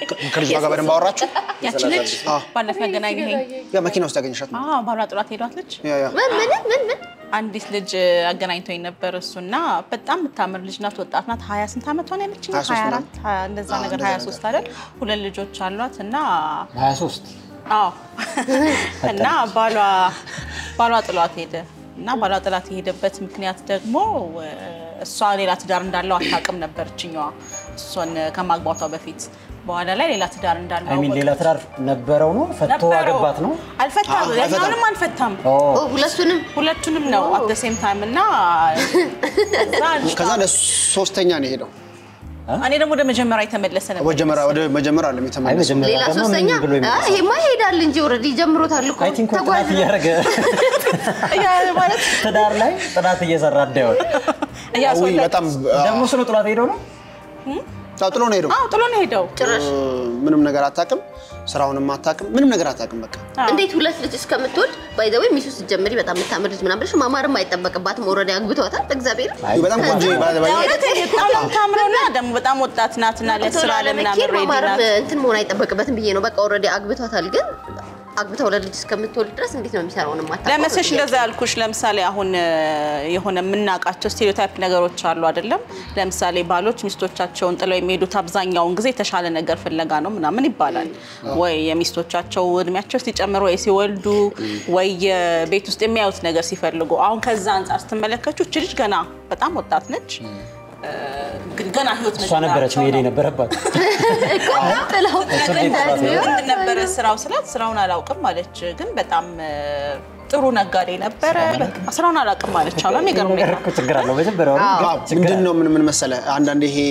ከልጅቷ ጋር በደንብ አወራችሁ? ያቺ ልጅ አዎ። ባለፈው ያገናኘኸኝ ያ መኪና ውስጥ ያገኘሻት ነው? አዎ፣ ባሏ ጥሏት ሄዷት ልጅ ያ ያ ምን ምን ምን ምን አንዲት ልጅ አገናኝቶኝ ነበር እሱና በጣም የምታምር ልጅ ናት። ወጣት ናት። ሀያ ስንት ዓመቷ ነው ያለችኝ? 23 ሀያ ምናምን። አራት ሀያ- እንደዛ አዎ፣ ነገር እንደዛ ሀያ ነገር። ሶስት አይደል? ሁለት ልጆች አሏት እና 23 አዎ እና ባሏ ባሏ ጥሏት ሄደ እና ባሏ ጥላት የሄደበት ምክንያት ደግሞ እ፣ እሷ ሌላ ትዳር እንዳለው አታውቅም ነበር እችኛዋ እሷን ከማግባቷ በፊት በኋላ ላይ ሌላ ትዳር እንዳለው አይ ሚን ሌላ አወቀች። ትዳር ነበረው ነው ፈቶ ነበረው። አገባት ነው። አልፈታም አዎ፣ ያኛውንም አልፈታም ኦ ኦ ሁለቱንም ሁለቱንም ነው አት ደ ሴም ታይም እና ከዛ ልጅቷ- ከዛ ለሶስተኛ ነው የሄደው። እኔ ደግሞ ወደ መጀመሪያ የተመለሰ ነበር መጀመሪያ ወደ መጀመሪያ አለም አይ የተመለሰው። መጀመሪያ ሌላ ደግሞ ሶስተኛ ምን ብሎ አ፣ ይመለሳል? ይሄማ ይሄዳል እንጂ ኦልሬዲ ጀምሮታል እኮ አይ ቲንክ ተጓዥ ጥናት እያደረገ ያ ማለት ትዳር ላይ ጥናት እየሰራ እንዳይሆን ውይ እያስወለደ በጣም ደግሞ ስለ ጥላት ሄደው ነው አዎ፣ ጥሎ ነው የሄደው። አዎ ጥሎ ነው ሄደው ጭራሽ ምንም ነገር አታውቅም፣ ስራውንም አታውቅም፣ ምንም ነገር አታውቅም። በቃ እንዴት ሁለት ልጅ እስከምትወልድ ባይዘዌ ሚሱ ስትጀምሪ በጣም የምታምር ልጅ ምናምን ብለሽ ማማርም አይጠበቅባትም። ኦልሬዲ አግብተዋታል። እግዚአብሔር በጣም ቆንጆ ባይ ዘ ወይ እውነቴን በጣም ነው የምታምረውና ደግሞ በጣም ወጣት ናትና ለስራ ለምናምን ለመኬድ ሬዲ ማማርም ናት። እንትን መሆን አይጠበቅበትም ብዬ ነው። በቃ ኦልሬዲ አግብቷታል። ግን አግብታ ሁለት ልጅ እስከምትወልድ ድረስ እንዴት ነው የሚሰራውን ማታ ለመሰሽ እንደዛ ያልኩሽ ለምሳሌ አሁን እ፣ የሆነ የምናውቃቸው ስቴሪዮታይፕ ነገሮች አሉ አይደለም። ለምሳሌ ባሎች ሚስቶቻቸውን ጥለው የሚሄዱት አብዛኛውን ጊዜ የተሻለ ነገር ፍለጋ ነው ምናምን ይባላል። ወይ የሚስቶቻቸው እድሜያቸው ሲጨምር ወይ ሲወልዱ ወይ የቤት ውስጥ የሚያዩት ነገር ሲፈልጉ፣ አሁን ከዛ አንጻር ስትመለከቹ እች ልጅ ገና በጣም ወጣት ነች። እ፣ እንግዲህ ገና ህይወት እሷ ነበረች መሄድ የነበረባት ጥለው ምንድን ነበረ ስራው ስላት ስራውን አላውቅም አለች። ግን በጣም እ፣ ጥሩ ነጋዴ ነበረ። በቃ ስራውን አላውቅም አለች። አሁን የሚገርም ነገር እኮ ችግር አለው መጀመሪያው አዎ፣ ምንድን ነው ምን ምን መሰለ አንዳንድ ይሄ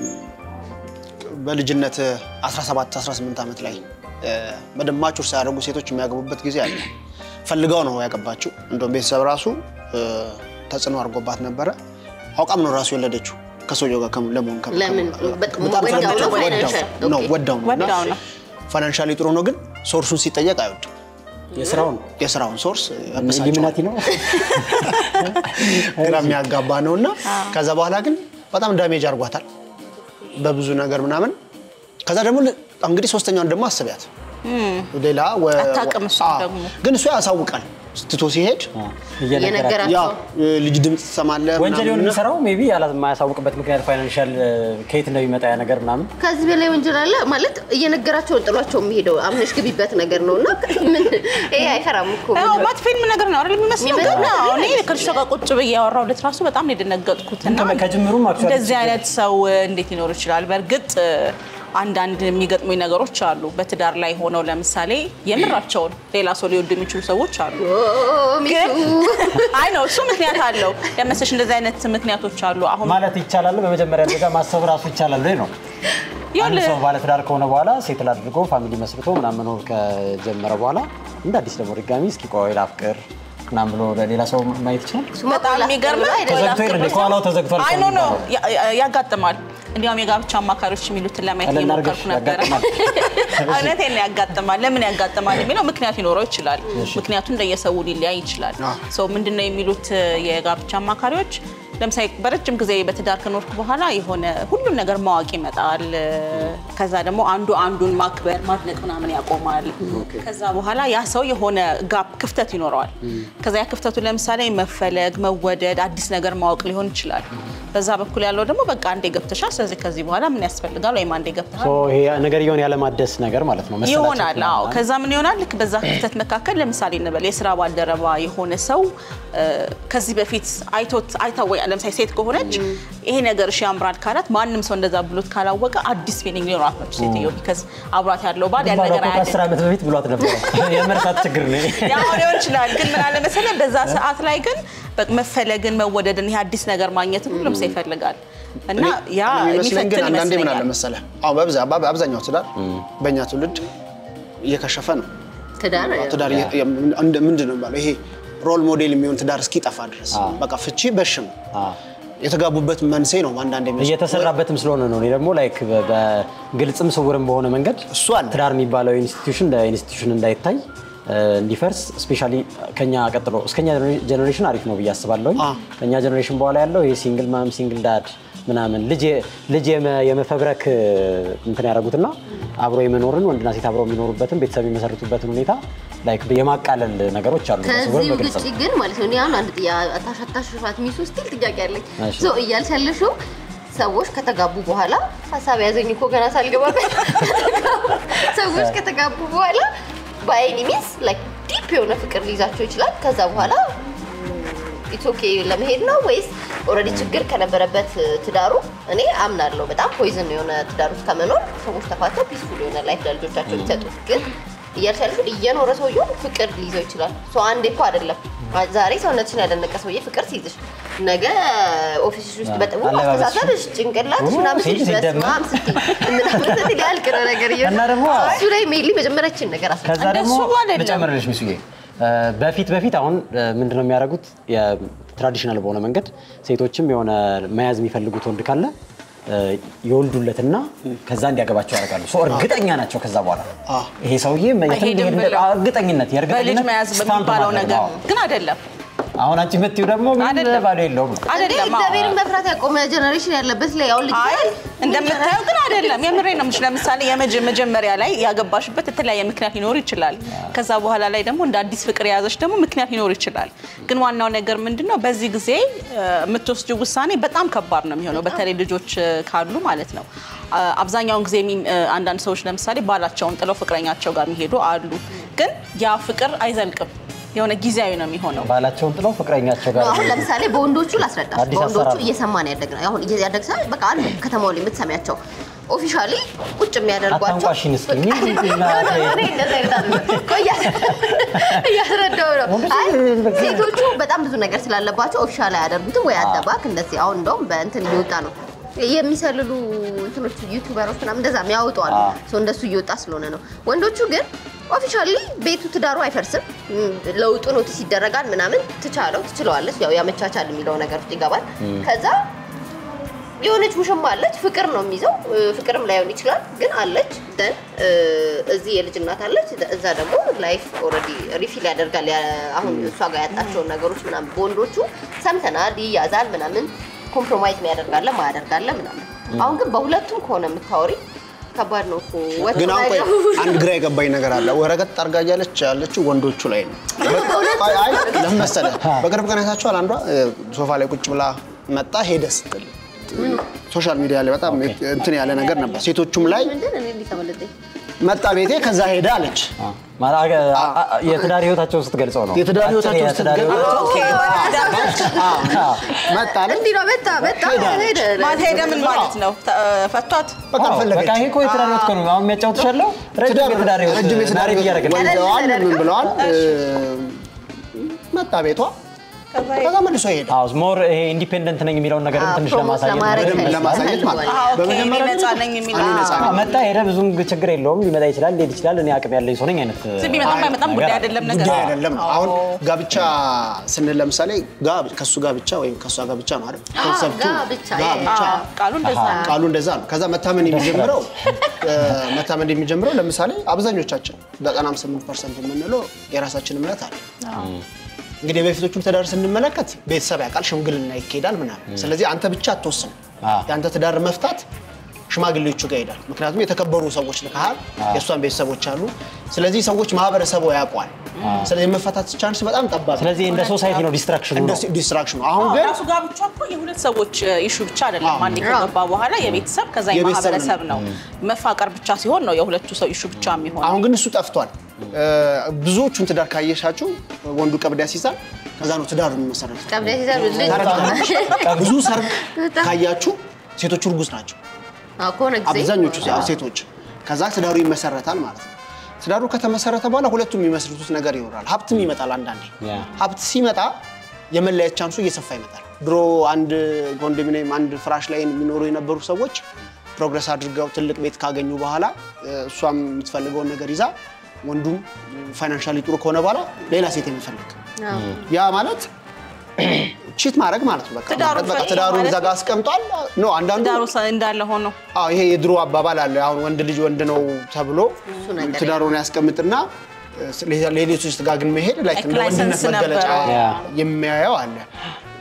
በልጅነት 17 18 ዓመት ላይ እ፣ በደንብ ማቹር ሳያደርጉ ሴቶች የሚያገቡበት ጊዜ አለ። ፈልገው ነው ያገባችው። እንደውም ቤተሰብ ራሱ እ፣ ተጽዕኖ አድርጎባት ነበረ። አውቃም ነው ራሱ የወለደችው ከሰውየው ጋር ከም- ለመሆን ከም- ለምን? ከም- በጣም በጣም ወዳው ነው? ስለወደደችው ፋይናንሻል? ወዳው ነው ኦኬ። ወዳው ነው እና ወዳው ነው። ፋይናንሻሊ ጥሩ ነው፣ ግን ሶርሱን ሲጠየቅ አይወድም። የስራውን የስራውን ሶርስ ያበሳጨዋል። ኢሉሚናቲ ነው ግራ የሚያጋባ ነው እና ከዛ በኋላ ግን በጣም ዳሜጅ አድርጓታል በብዙ ነገር ምናምን። ከዛ ደግሞ ል- እንግዲህ ሶስተኛውን ደግሞ አስቢያት ሌላ ወ- አታውቅም እሷ አዎ። ደግሞ። ግን እሱ ያሳውቃል ትቶ ሲሄድ እየነገራቸው የነገራቸው ያው ልጅ ድምፅ ትሰማለህ ወንጀል የሆነ ምናምን እና የሚሰራው ሜይ ቢ የማያሳውቅበት ምክንያት ፋይናንሻል ከየት እንደሚመጣ ያ ነገር ምናምን ከዚህ በላይ ወንጀል አለ ማለት እየነገራቸውን ጥሏቸው የሚሄደው አምነሽ ግቢበት ነገር ነው እና ምን ይሄ አይፈራም እኮ ያው ማት ፊልም ነገር ነው አይደል የሚመስለው። የሚመስለው ግን አዎ፣ ነገር እኔ ከልጅቷ ጋር ቁጭ ብዬ ያወራሁለት ራሱ በጣም ነው የደነገጥኩት። እና ከመ- ከጅምሩም actually እንደዚህ አይነት ሰው እንዴት ሊኖር ይችላል? በእርግጥ አንዳንድ የሚገጥሙኝ ነገሮች አሉ። በትዳር ላይ ሆነው ለምሳሌ የምራቸውን ሌላ ሰው ሊወዱ የሚችሉ ሰዎች አሉ። ኦ፣ ግን ሚቱ አይ ነው እሱ ምክንያት አለው ለመሰሽ እንደዚህ አይነት ምክንያቶች አሉ። አሁን ማለት ይቻላል። በመጀመሪያ ደረጃ ማሰብ ራሱ ይቻላል ወይ ነው። አንድ ይኸውልህ፣ ሰው ባለትዳር ከሆነ በኋላ ሴትል አድርጎ ፋሚሊ መስርቶ ምናምን መኖር ከጀመረ በኋላ እንደ አዲስ ደግሞ ድጋሚ እስኪ ቆይ ላፍቅር ምናምን ብሎ ለሌላ ሰው ማየት ይችላል። በጣም የሚገርም ተዘግቶ የለ እንደ ከኋላው ተዘግቷል አይ እኮ ኖ ኖ የሚባለው። ያ- ያ- ያጋጥማል። እንዲያውም የጋብቻ አማካሪዎች የሚሉትን ለማየት ቀለል እየሞከርኩ አድርገሽ ነበረ። ያጋጥማል። እውነቴን ነው ያጋጥማል። ለምን ያጋጥማል የሚለው ምክንያት ሊኖረው ይችላል። ምክንያቱ እንደየሰው ሊለያይ ይችላል። ሰው ምንድን ነው የሚሉት የጋብቻ አማካሪዎች ለምሳሌ በረጅም ጊዜ በትዳር ከኖርክ በኋላ የሆነ ሁሉን ነገር ማወቅ ይመጣል። ከዛ ደግሞ አንዱ አንዱን ማክበር ማድነቅ ምናምን ያቆማል። ከዛ በኋላ ያ ሰው የሆነ ጋፕ ክፍተት ይኖረዋል። ከዛ ያ ክፍተቱ ለምሳሌ መፈለግ፣ መወደድ፣ አዲስ ነገር ማወቅ ሊሆን ይችላል። በዛ በኩል ያለው ደግሞ በቃ አንዴ ገብተሻል፣ ስለዚህ ከዚህ በኋላ ምን ያስፈልጋል ወይም አንዴ ገብተሻል ሶ ይሄ ነገርየውን ያለማደስ ነገር ማለት ነው። መሰላቸት ይሆናል። አዎ። ምናምን። ከዛ ምን ይሆናል? ልክ በዛ ክፍተት መካከል ለምሳሌ እንበል የስራ ባልደረባ የሆነ ሰው እ፣ ከዚህ በፊት አይቶት አይታ ወይ ለምሳሌ ሴት ከሆነች ይሄ ነገር እሺ ያምራል ካላት ማንም ሰው እንደዛ ብሎት ካላወቀ አዲስ ፊሊንግ ሊኖራት ነው ሴትዮ። ቢከዝ አብሯት ያለው ባል ያን ባሏ ነገር እኮ ከአስር አያደርግም። ዓመት በፊት ብሏት ነበረ። የመርሳት ችግር ነው። ያው ሊሆን ይችላል። ግን ምን አለ መሰለህ በዛ ሰዓት ላይ ግን በቃ መፈለግን፣ መወደድን ይሄ አዲስ ነገር ማግኘትን ሁሉም ሰው ይፈልጋል እና ያ የሚመስለኝ ግን የሚፈትን አንዳንዴ ምን አለ ይመስለኛል። መሰለህ አሁን በብዛ- በአብዛኛው ትዳር በእኛ ትውልድ እየከሸፈ ነው። ትዳር ትዳር እየ- የ- እንደ- ምንድን ነው የሚባለው ይሄ ሮል ሞዴል የሚሆን ትዳር እስኪጠፋ ድረስ በቃ ፍቺ በሽም የተጋቡበት መንስኤ ነው። አንዳንድ እየተሰራበትም ስለሆነ ነው። እኔ ደግሞ ላይክ በ- በግልጽም ስውርም በሆነ መንገድ እሱ አለ። ትዳር የሚባለው ኢንስቲትዩሽን እንደ ኢንስቲትዩሽን እንዳይታይ እ፣ እንዲፈርስ ስፔሻሊ ከኛ ቀጥሎ እስከኛ ጀኔሬሽን አሪፍ ነው ብዬ አስባለሁኝ። አ። ከኛ ጀኔሬሽን በኋላ ያለው ይሄ ሲንግል ማም ሲንግል ዳድ ምናምን ልጅ ልጅ የመ- የመፈብረክ እንትን ያደረጉትና አብሮ የመኖርን ወንድና ሴት አብረው የሚኖሩበትን ቤተሰብ የሚመሰርቱበትን ሁኔታ ላይክ የማቃለል ነገሮች አሉ። በስውር ከዚህ በግልጽ ውጭ ግን ማለት ነው እኔ አሁን አንድ ታሻታሽፋት ሚስ ውስጥ ጥያቄ አለኝ እሺ። ሶ እያልሽ ያለሽው ሰዎች ከተጋቡ በኋላ ሀሳብ ያዘኝ እኮ ገና ሳልገባበት ሰዎች ከተጋቡ በኋላ በአይኒ ሚስ ላይክ ዲፕ የሆነ ፍቅር ሊይዛቸው ይችላል ከዛ በኋላ ኢትስ ኦኬ ለመሄድ ነው ወይስ ኦልሬዲ ችግር ከነበረበት ትዳሩ እኔ አምናለሁ በጣም ፖይዝን የሆነ ትዳር ውስጥ ከመኖር ሰዎች ተፋተው ፒስፉል የሆነ ላይፍ ለልጆቻቸው ቢሰጡት ግን እያልሽ ያለሽው እየኖረ ሰውየው ፍቅር ሊይዘው ይችላል ሰው አንዴ እኮ አይደለም ዛሬ ሰውነትሽን ያደነቀ ሰውዬ ፍቅር ሲይዝሽ ነገ ኦፊስሽ ውስጥ በጥቡ አለባበስሽ። አስተሳሰብሽ ጭንቅላትሽ ኦ፣ ምናምን ሲል ሲልሽ ሲደመር። በስመ አብ ስትይ ምናምን ስትይ ሊያልቅ ነው ነገር እየሆነ እና ደግሞ እሱ ላይ ሜይሊ መጀመሪያችን ነገር አስ ከዛ ደግሞ እንደሱ አይደለም። ልጨምርልሽ ሚስዬ እ፣ በፊት በፊት አሁን ምንድነው የሚያደርጉት የትራዲሽናል በሆነ መንገድ ሴቶችም የሆነ መያዝ የሚፈልጉት ወንድ ካለ እ፣ ይወልዱለትና ከዛ እንዲያገባቸው ያደርጋሉ። ሶ እርግጠኛ ናቸው ከዛ በኋላ አ። ይሄ ሰውዬ የትም አይሄድም ሊሄድ እንደ- ብለው። እርግጠኝነት በልጅ የእርግጠኝነት መያዝ ስታምፕ በሚባለው ማድረግ ነገር ነው። ነው። ግን አይደለም አሁን አንቺ የምትይው ደግሞ ምን አይደለም። ባዶ የለውም አይደለም አዎ። እግዚአብሔርን መፍራት ያቆመ ጀነሬሽን ያለበት ላይ አሁን ልጅ አይ እንደምታየው ግን አይደለም። የምሬ ነው የምልሽ። ለምሳሌ የመጀ- መጀመሪያ ላይ ያገባሽበት የተለያየ ምክንያት ሊኖር ይችላል። ከዛ በኋላ ላይ ደግሞ እንደ አዲስ ፍቅር የያዘሽ ደግሞ ምክንያት ሊኖር ይችላል። ግን ዋናው ነገር ምንድን ነው? በዚህ ጊዜ እ፣ የምትወስጂው ውሳኔ በጣም ከባድ ነው የሚሆነው፣ በተለይ ልጆች እ፣ ካሉ ማለት ነው። አ፣ አብዛኛውን ጊዜ የሚ- እ፣ አንዳንድ ሰዎች ለምሳሌ ባላቸውን ጥለው ፍቅረኛቸው ጋር የሚሄዱ አሉ። ግን ያ ፍቅር አይዘልቅም፣ የሆነ ጊዜያዊ ነው የሚሆነው። ባላቸውን ጥለው ፍቅረኛቸው ጋር ነው። አሁን ለምሳሌ በወንዶቹ ላስረዳሽ። አዲስ በወንዶቹ አሰራር ነው። እየሰማን ያደግነው አሁን እያደግ ሰ በቃ አሉ ከተማው ላይ የምትሰሚያቸው ኦፊሻሊ ቁጭ የሚያደርጓቸው አታንቋሽን እስኪ ምንድን ነው? እኔ እንደዛ አይነት አይደለም። ቆይ እያ- እያስረዳሁ ነው። አይ ሴቶቹ በጣም ብዙ ነገር ስላለባቸው ኦፊሻል አያደርጉትም ወይ አደባክ እንደዚህ አሁን እንደውም በእንትን እየወጣ ነው የሚሰልሉ እንትኖች ዩቲዩበሮች ምናምን እንደዛ የሚያወጡ አሉ። አዎ። ሰው እንደሱ እየወጣ ስለሆነ ነው። ወንዶቹ ግን ኦፊሻሊ ቤቱ ትዳሩ አይፈርስም። ም፣ ለውጡ ኖቲስ ይደረጋል ምናምን ትቻለው ትችለዋለች። ያው ያመቻቻል የሚለው ነገር ውስጥ ይገባል። ከዛ የሆነች ውሽማ አለች። ፍቅር ነው የሚይዘው። እ፣ ፍቅርም ላይሆን ይችላል ግን አለች። ደን እዚህ የልጅ እናት አለች። እዛ ደግሞ ላይፍ ኦልሬዲ ሪፊል ያደርጋል። ያ- አሁን እሷ ጋር ያጣቸውን ነገሮች ምናምን በወንዶቹ ሰምተናል። ይያዛል ምናምን ኮምፕሮማይዝ የሚያደርጋለ ማያደርጋለ ምናምን። አሁን ግን በሁለቱም ከሆነ የምታወሪ ከባድ ነው እኮ ወጥ ግን አሁን ቆይ ማይገቡ። አንድ ግራ የገባኝ ነገር አለ። ወረቀት ጠርጋ እያለች ያለችው ወንዶቹ ላይ ነው። አይ አይ፣ ለምን መሰለህ? በቅርብ ቀን አይታችኋል። አንዷ እ፣ ሶፋ ላይ ቁጭ ብላ መጣ ሄደ ስትል ሶሻል ሚዲያ ላይ በጣም እንትን ያለ ነገር ነበር። ሴቶቹም ላይ ምንድን እኔ እንዲህ ተመለጠኝ። መጣ ቤቴ ከዛ ሄደ አለች። ማለት አገ- አ- አ- የትዳር ህይወታቸውን ስትገልጸው ነው። የትዳር አጭር ህይወታቸውን የትዳር ስትገልጸው- ህይወታቸውን ኦኬ፣ አዎ። መጣ አለች። እንዲህ ነው መጣ መጣ ሄደ ማለት ሄደ ምን ማለት ነው? ተ- ፈቷት በቃ አዎ፣ ፈለገች። በቃ ይሄ እኮ የትዳር ህይወት እኮ ነው። አሁን የሚያጫውትሽ ያለው ረጅም ትዳር- የትዳር ህይወት ረጅም የትዳር ናሬት ህይወት እያደረግን ነው። ወልደዋል፣ ምን ብለዋል። መጣ ቤቷ ከዛ ከዛ መልሶ ሄደ። አዎ ሞር ይሄ ኢንዲፔንደንት ነኝ የሚለውን ነገር አዎ፣ ትንሽ ፕሮሞት ለማሳየት ለማድረግ በደንብ ለማሳየት ማለት ነው። አዎ፣ ኦኬ፣ በመጀመሪያ እኔ ነፃ ደረጃ ነኝ የሚል እኔ ነፃ አዎ፣ ነኝ። መጣ ሄደ፣ ብዙም ችግር የለውም። ሊመጣ ይችላል፣ ሊሄድ ይችላል። እኔ አቅም ያለኝ ሰው ነኝ አይነት ዝም ቢመጣም አይመጣም ጉዳይ አይደለም ነገር ጉዳይ አይደለም። አሁን ጋብቻ ስንል ለምሳሌ ጋ- ከሱ ጋብቻ ወይም ከሷ ጋብቻ ነው አይደል? ኮንሰፕቱ ጋብቻ፣ ጋብቻ አዎ፣ ቃሉ እንደዛ ነው። ቃሉ እንደዛ ነው። ከዛ መታመን የሚጀምረው እ፣ መታመን የሚጀምረው ለምሳሌ አብዛኞቻችን 98 ፐርሰንት የምንለው የራሳችን እምነት አለ። እንግዲህ የበፊቶቹን ትዳር ስንመለከት ቤተሰብ ያውቃል፣ ሽምግልና ይካሄዳል ምናምን። ስለዚህ አንተ ብቻ አትወስን። አዎ። የአንተ ትዳር መፍታት ሽማግሌዎቹ ጋር ይሄዳል። ምክንያቱም የተከበሩ ሰዎች ልከሃል፣ የእሷን ቤተሰቦች አሉ። ስለዚህ ሰዎች ማህበረሰቡ ያውቋል። ስለዚህ የመፈታት ቻንስ በጣም ጠባብ ነው። ስለዚህ እንደ ሶሳይቲ ነው ዲስትራክሽኑ እንደ ነው። ዲስትራክሽኑ አሁን ግን ራሱ ጋብቻ እኮ የሁለት ሰዎች ኢሹ ብቻ አይደለም። አዎ። አንድ ከገባ በኋላ የቤተሰብ ከዛ የቤተሰብ የማህበረሰብ ነው። መፋቀር ብቻ ሲሆን ነው የሁለቱ ሰው ኢሹ ብቻ የሚሆነው። አሁን ግን እሱ ጠፍቷል። እ፣ ብዙዎቹን ትዳር ካየሻቸው ወንዱ ቀብድ ያስይዛል፣ ከዛ ነው ትዳሩ የሚመሰረቱት። ቀብዳ ሲዘር ልጅ ተረድተናል? ብዙ ሰርግ ካያችሁ ሴቶቹ እርጉዝ ናቸው። አዎ፣ ከሆነ ጊዜ አብዛኞቹ ሴቶች ከዛ ትዳሩ ይመሰረታል ማለት ነው። ትዳሩ ከተመሰረተ በኋላ ሁለቱም የሚመስርቱት ነገር ይኖራል። ሀብትም ይመጣል። አንዳንዴ ያ። ሀብት ሲመጣ የመለያየት ቻንሱ እየሰፋ ይመጣል። ድሮ አንድ ኮንዶሚኒየም አንድ ፍራሽ ላይ የሚኖሩ የነበሩ ሰዎች ፕሮግረስ አድርገው ትልቅ ቤት ካገኙ በኋላ እ፣ እሷም የምትፈልገውን ነገር ይዛ ወንዱም ፋይናንሻሊ ጥሩ ከሆነ በኋላ ሌላ ሴት የሚፈልግ አዎ። ያ ማለት ቺት ማድረግ ማለት ነው። በቃ ትዳሩን በቃ ፈታ ትዳሩን ማለት እዛ ጋር አስቀምጧል። ኖ አንዳንዱ ትዳሩ ሰ- እንዳለ ሆኖ አዎ ይሄ የድሮ አባባል አለ። አሁን ወንድ ልጅ ወንድ ነው ተብሎ ነገር ትዳሩን ያስቀምጥና ሌሎች ውስጥ ጋር ግን መሄድ ላይ እንደ ላይሰንስ ወንድነት መገለጫ ነበረው። ያ። የሚያየው አለ።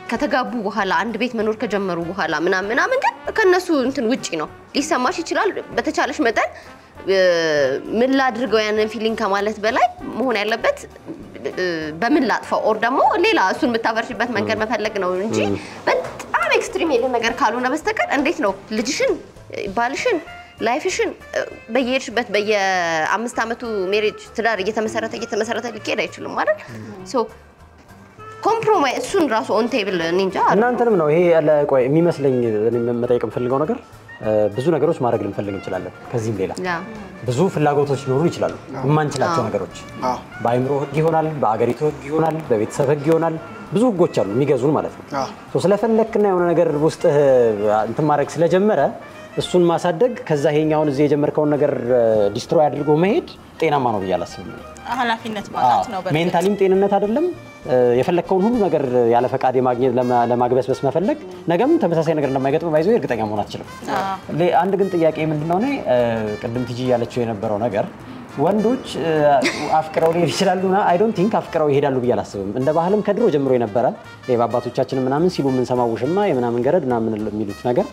ከተጋቡ በኋላ አንድ ቤት መኖር ከጀመሩ በኋላ ምናምን ምናምን ግን ከነሱ እንትን ውጪ ነው ሊሰማሽ ይችላል። በተቻለሽ መጠን እ፣ ምን ላድርገው ያንን ፊሊንግ ከማለት በላይ መሆን ያለበት እ፣ በምን ላጥፋው ኦር ደግሞ ሌላ እሱን የምታበርሽበት መንገድ መፈለግ ነው እንጂ በጣም ኤክስትሪም የሆነ ነገር ካልሆነ በስተቀር እንዴት ነው ልጅሽን ባልሽን ላይፍሽን እ፣ በየሄድሽበት በየአምስት ዓመቱ ሜሬጅ ትዳር እየተመሰረተ እየተመሰረተ ሊካሄድ አይችልም ማለት ሶ ኮምፕሮማይዝ እሱን ራሱ ኦን ቴብል እንጃ እናንተንም ነው ይሄ ያለ ቆይ የሚመስለኝ እኔ መጠየቅ የምፈልገው ነገር እ፣ ብዙ ነገሮች ማድረግ ልንፈልግ እንችላለን። ከዚህም ሌላ ያ ብዙ ፍላጎቶች ሊኖሩ ይችላሉ። የማንችላቸው ነገሮች አዎ። በአይምሮ ህግ ይሆናል፣ በአገሪቱ ህግ ይሆናል፣ በቤተሰብ ህግ ይሆናል። ብዙ ህጎች አሉ የሚገዙን ማለት ነው። አዎ። ሶ ስለፈለክና የሆነ ነገር ውስጥ እንትን ማድረግ ስለጀመረ እሱን ማሳደግ ከዛ ይሄኛውን እዚህ የጀመርከውን ነገር ዲስትሮይ አድርጎ መሄድ ጤናማ ነው ብዬ አላስብም። ኃላፊነት ማጣት ነው። በእርግጥ። ሜንታሊም ጤንነት አይደለም። እ፣ የፈለግከውን ሁሉ ነገር ያለ ፈቃድ የማግኘት ለማ- ለማግበስበስ መፈለግ ነገም ተመሳሳይ ነገር እንደማይገጥም ባይዞ እርግጠኛ መሆን አትችልም። ሌ- አንድ ግን ጥያቄ ምንድን ነው እኔ እ፣ ቅድም ቲጂ ያለችው የነበረው ነገር ወንዶች እ፣ አፍቅረው ሊሄድ ይችላሉ ና አይ ዶንት ቲንክ አፍቅረው ይሄዳሉ ብዬ አላስብም። እንደ ባህልም ከድሮ ጀምሮ የነበረ ይሄ በአባቶቻችን ምናምን ሲሉ የምንሰማው ውሽማ የምናምን ገረድ ምናምን የሚሉት ነገር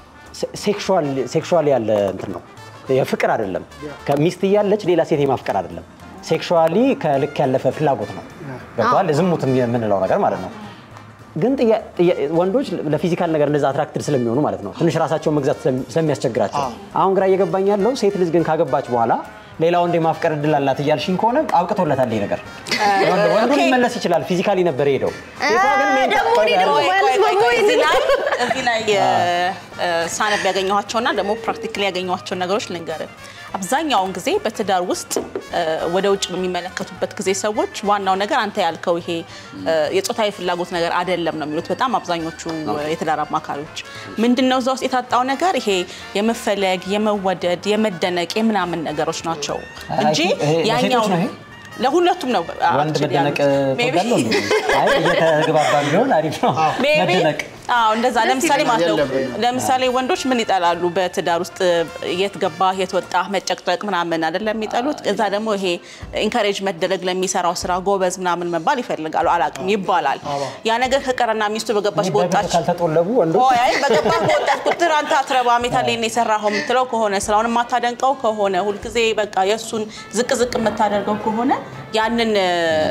ሴክሹዋል ያለ እንትን ነው የፍቅር አይደለም። ከሚስት እያለች ሌላ ሴት የማፍቀር አይደለም። ሴክሹዋሊ ከልክ ያለፈ ፍላጎት ነው። ገብተዋል። ዝሙት የምንለው ነገር ማለት ነው። ግን ጥያ- ጥያ- ወንዶች ለፊዚካል ነገር እንደዛ አትራክትድ ስለሚሆኑ ማለት ነው ትንሽ ራሳቸውን መግዛት ስለሚ- ስለሚያስቸግራቸው አሁን ግራ እየገባኝ ያለው ሴት ልጅ ግን ካገባች በኋላ ሌላ ወንድ የማፍቀር እድል አላት እያልሽኝ ከሆነ አብቅቶለታል ይሄ ነገር። ወንድ- ወንዱ ኦኬ። ሊመለስ ይችላል። ፊዚካሊ ነበር የሄደው። ሴቷ ግን ሜንታ- ደግሞ እኔ ደግሞ ቆይ፣ ቆይ፣ ቆይ፣ ማለት ቆይ፣ ነው እዚህ ላይ እዚህ ላይ እ፣ ሳነብ ያገኘኋቸውና ደግሞ ፕራክቲካሊ ያገኘኋቸውን ነገሮች ልንገርህ። አብዛኛውን ጊዜ በትዳር ውስጥ እ፣ ወደ ውጭ በሚመለከቱበት ጊዜ ሰዎች ዋናው ነገር አንተ ያልከው ይሄ እ፣ የጾታዊ ፍላጎት ነገር አይደለም ነው የሚሉት በጣም አብዛኞቹ የትዳር አማካሪዎች። ምንድን ነው እዛ ውስጥ የታጣው ነገር ይሄ የመፈለግ፣ የመወደድ፣ የመደነቅ የምናምን ነገሮች ናቸው አይ፣ እንጂ ይሄ ያኛው ለሴቶች ነው ይሄ? ለሁለቱም ነው ወንድ actually መደነቅ ያሉት። Maybe- ትወዳለሁ እንዴ? አይ እየተግባባን ቢሆን አሪፍ ነው። ሜቢ መደነቅ አዎ እንደዛ ለምሳሌ ማለት ነው የለብንም። ለምሳሌ ወንዶች ምን ይጠላሉ በትዳር ውስጥ የት ገባ የት ወጣ መጨቅጨቅ ምናምን አይደለም የሚጠሉት እዛ ደግሞ ይሄ ኢንካሬጅ መደረግ ለሚሰራው ስራ ጎበዝ ምናምን መባል ይፈልጋሉ አላውቅም ይባላል ያ ነገር ከቀረና ሚስቱ በገባች በግድ በወጣች ካልተጦለቡ ወንዶች ሆይ አይ በገባህ በወጣት ቁጥር አንተ አትረባም የታሌን የሰራኸው የምትለው ከሆነ ስራውን የማታደንቀው ከሆነ ሁልጊዜ በቃ የእሱን ዝቅ ዝቅ የምታደርገው ከሆነ ያንን እ፣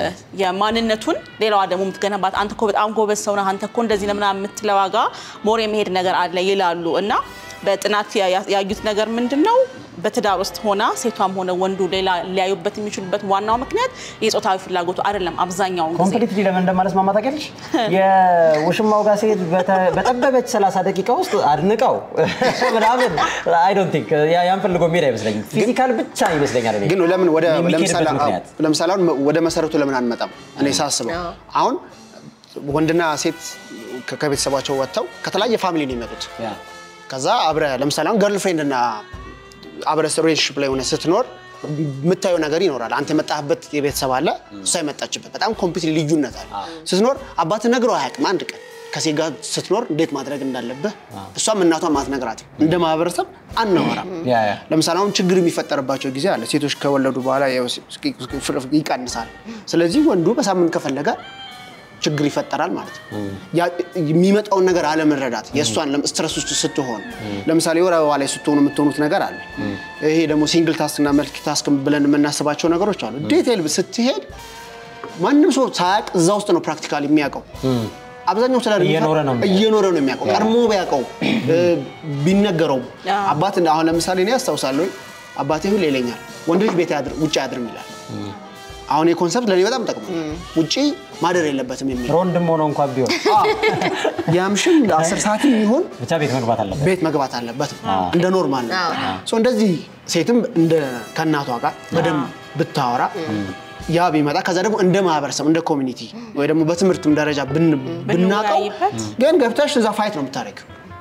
የማንነቱን ሌላዋ ደግሞ የምትገነባት አንተ እኮ በጣም ጎበዝ ሰው ነህ አንተ እኮ እንደዚህ ነው ምናምን የምትለው ዋጋ ሞር የመሄድ ነገር አለ ይላሉ እና በጥናት ያ- ያ- ያዩት ነገር ምንድን ነው በትዳር ውስጥ ሆና ሴቷም ሆነ ወንዱ ሌላ ሊያዩበት የሚችሉበት ዋናው ምክንያት የጾታዊ ፍላጎቱ አይደለም አብዛኛውን ጊዜ ኮምፕሊትሊ ለምን እንደማለስማማ ታውቂያለሽ? የውሽማው ጋር ሴት በተ- በጠበበች 30 ደቂቃ ውስጥ አድንቀው ምናምን አይ ዶንት ቲንክ ያን ፈልጎ የሚሄድ አይመስለኝም። ፊዚካል ብቻ ይመስለኛል። እኔ ግን ለምን ወደ የሚኬድበት ለምሳሌ ምክንያት ለምሳሌ አሁን ወደ መሰረቱ ለምን አንመጣም? እኔ ሳስበው አዎ። አሁን ወንድና ሴት ከ- ከቤተሰባቸው ወጥተው ከተለያየ ፋሚሊ ነው የሚመጡት። ያ ከዛ አብረ ለምሳሌ አሁን ገርል ፍሬንድ እና አብረ ሪሌሽንሽፕ ላይ ሆነ ስትኖር የምታየው ነገር ይኖራል። አንተ የመጣህበት የቤተሰብ አለ፣ እሷ የመጣችበት በጣም ኮምፕሊት ልዩነት አለ። ስትኖር አባት ነግረው አያውቅም። አንድ ቀን ከሴት ጋር ስትኖር እንዴት ማድረግ እንዳለብህ እሷም እናቷም አትነግራትም። እንደ ማህበረሰብ አናወራም። ያ ያ ለምሳሌ አሁን ችግር የሚፈጠርባቸው ጊዜ አለ። ሴቶች ከወለዱ በኋላ ያው ይቀንሳል። ስለዚህ ወንዱ በሳምንት ከፈለገ ችግር ይፈጠራል ማለት ነው። ያ የሚመጣውን ነገር አለመረዳት የእሷን ለም- ስትረስ ውስጥ ስትሆን ለምሳሌ ወር አበባ ላይ ስትሆኑ የምትሆኑት ነገር አለ። ይሄ ደግሞ ሲንግል ታስክ እና መልቲ ታስክ ብለን የምናስባቸው ነገሮች አሉ። ዴቴል ስትሄድ ማንም ሰው ሳያውቅ እዛ ውስጥ ነው ፕራክቲካሊ የሚያውቀው። አብዛኛው ስለ እየኖረ ነው የሚያውቀው። እየኖረ ነው የሚያውቀው። ቀድሞ ቢያውቀው እ፣ ቢነገረውም አዎ። አባት አሁን ለምሳሌ እኔ አስታውሳለሁ አባቴ ሁሌ ይለኛል ወንድ ልጅ ቤት ያድር ውጭ አያድርም ይላል። አሁን የኮንሰፕት ለእኔ በጣም ጠቅሞ ውጭ ማደር የለበትም የሚል ሮንድም ሆኖ እንኳን ቢሆን ያምሽም ለአስር ሰዓትም ይሆን ብቻ ቤት መግባት አለበት። ቤት መግባት አለበት እንደ ኖርማል ነው። አዎ። ሶ እንደዚህ ሴትም እንደ ከእናቷ ጋር በደንብ ብታወራ ያ ቢመጣ ከዛ ደግሞ እንደ ማህበረሰብ እንደ ኮሚኒቲ ወይ ደግሞ በትምህርትም ደረጃ ብን- ብናውቀው ብንወያይበት። ግን ገብተሽ እዛ ፋይት ነው የምታደርግ።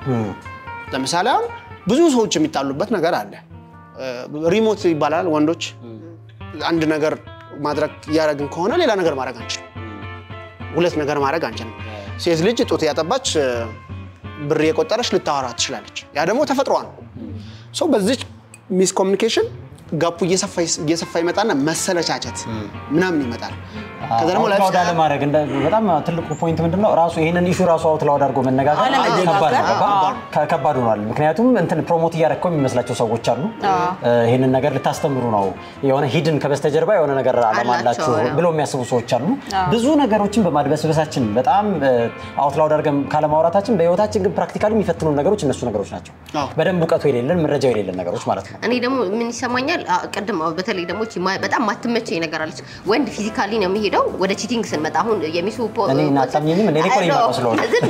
ለምሳሌ አሁን ብዙ ሰዎች የሚጣሉበት ነገር አለ። ሪሞት ይባላል። ወንዶች አንድ ነገር ማድረግ እያደረግን ከሆነ ሌላ ነገር ማድረግ አንችልም። ሁለት ነገር ማድረግ አንችልም። ሴት ልጅ ጡት ያጠባች እ፣ ብር የቆጠረች ልታወራ ትችላለች። ያ ደግሞ ተፈጥሯ ነው። ሶ በዚች ሚስ ኮሚኒኬሽን ጋፑ እየሰፋ እየሰፋ ይመጣና መሰለቻቸት ምናምን ይመጣል። ከዛ ደግሞ አውትላውድ ላይፍ አለማድረግ እንደ- በጣም ትልቁ ፖይንት ምንድን ነው ራሱ ይህንን ኢሹ ራሱ አውትላውድ አድርጎ መነጋገር አለመነጋገር፣ ከባድ ነው። ገባ? አዎ። ከ- ከባድ ሆኗል። ምክንያቱም እንትን ፕሮሞት እያደረግከው የሚመስላቸው ሰዎች አሉ። እ፣ ይህንን ነገር ልታስተምሩ ነው የሆነ ሂድን ከበስተጀርባ የሆነ ነገር አላማ አላቸው፣ አላችሁ ያው። ብለው የሚያስቡ ሰዎች አሉ። ብዙ ነገሮችን በማድበስበሳችን በጣም አውትላውድ አድርገን ካለማውራታችን በህይወታችን ግን ፕራክቲካሊ የሚፈትኑ ነገሮች እነሱ ነገሮች ናቸው። አዎ። በደንብ እውቀቱ የሌለን መረጃው የሌለን ነገሮች ማለት ነው። እኔ ደግሞ ምን ይሰማኛል አ- ቅድም አዎ፣ በተለይ ደግሞ እቺ ማ- በጣም ማትመቸኝ ነገር አለች። ወንድ ፊዚካሊ ነው የሚሄደው። ወደ ቺቲንግ ስንመጣ አሁን የሚሱ ፖ- እኔ እና አታምኚኝም? እኔ እኮ ነኝ የማውቀው ስለሆነ። ዝም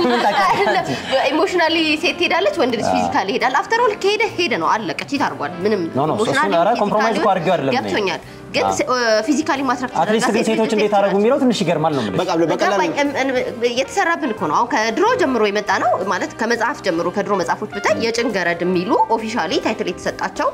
ኢሞሽናሊ ሴት ትሄዳለች፣ ወንድ ልጅ ፊዚካሊ ይሄዳል። አፍተር ኦል ከሄደ ሄደ ነው አለቀ። ቺት አድርጓል። ምንም ኖ፣ ኖ፣ እሱን emotionally, ኧረ compromise እኮ አድርጌው አይደለም እኔ። ገብቶኛል። ግን ፊዚካሊ ማትራክት አትሊስት ግን ሴቶች እንዴት አደረጉ የሚለው ትንሽ ይገርማል ነው የምልሽ። በቃ በቀላል ገባኝ። እም- እም- የተሰራብን እኮ ነው። አሁን ከድሮ ጀምሮ የመጣ ነው ማለት ከመጽሐፍ ጀምሮ ከድሮ መጽሐፎች ብታይ የጭንገረድ የሚሉ ኦፊሻሊ ታይትል የተሰጣቸው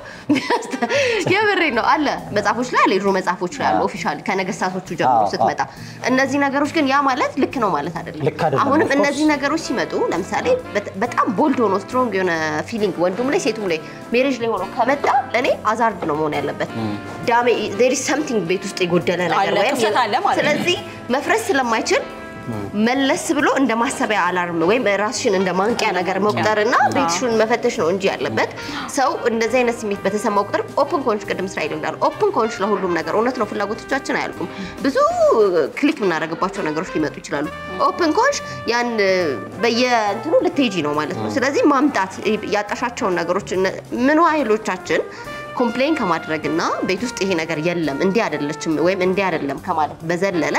የብሬ ነው አለ መጽሐፎች ላይ አለ የድሮ መጽሐፎች ላይ አሉ ኦፊሻሊ ከነገስታቶቹ ጀምሮ አዎ፣ ስትመጣ እነዚህ ነገሮች ግን ያ ማለት ልክ ነው ማለት አይደለም። ልክ አይደለም፣ አሁንም of course። እነዚህ ነገሮች ሲመጡ ለምሳሌ በ- በጣም ቦልድ ሆኖ ስትሮንግ የሆነ ፊሊንግ ወንዱም ላይ ሴቱም ላይ ሜሬጅ ላይ ሆኖ ከመጣ ለእኔ አዛርድ ነው መሆን ያለበት። ዳሜ ዜር ኢዝ ሰምቲንግ ቤት ውስጥ የጎደለ ነገር አለ፣ ወይም ክፍተት አለ ማለት ነው። ስለዚህ መፍረስ ስለማይችል መለስ ብሎ እንደ ማሰቢያ አላርም ወይም ራስሽን እንደ ማንቂያ ነገር መቁጠርና ቤትሽን መፈተሽ ነው እንጂ ያለበት ሰው እንደዚህ አይነት ስሜት በተሰማው ቁጥር ኦፕን ኮንሽ ቅድም እስራኤል እንዳሉ ኦፕን ኮንሽ ለሁሉም ነገር እውነት ነው። ፍላጎቶቻችን አያልቁም። ብዙ ክሊክ የምናደርግባቸው ነገሮች ሊመጡ ይችላሉ። ኦፕን ኮንሽ ያን በየእንትኑ ልትሄጂ ነው ማለት ነው። ስለዚህ ማምጣት ያጣሻቸውን ነገሮች እነ- ምን ኃይሎቻችን ኮምፕሌን ከማድረግና ቤት ውስጥ ይሄ ነገር የለም እንዲህ አይደለችም ወይም እንዲህ አይደለም ከማለት በዘለለ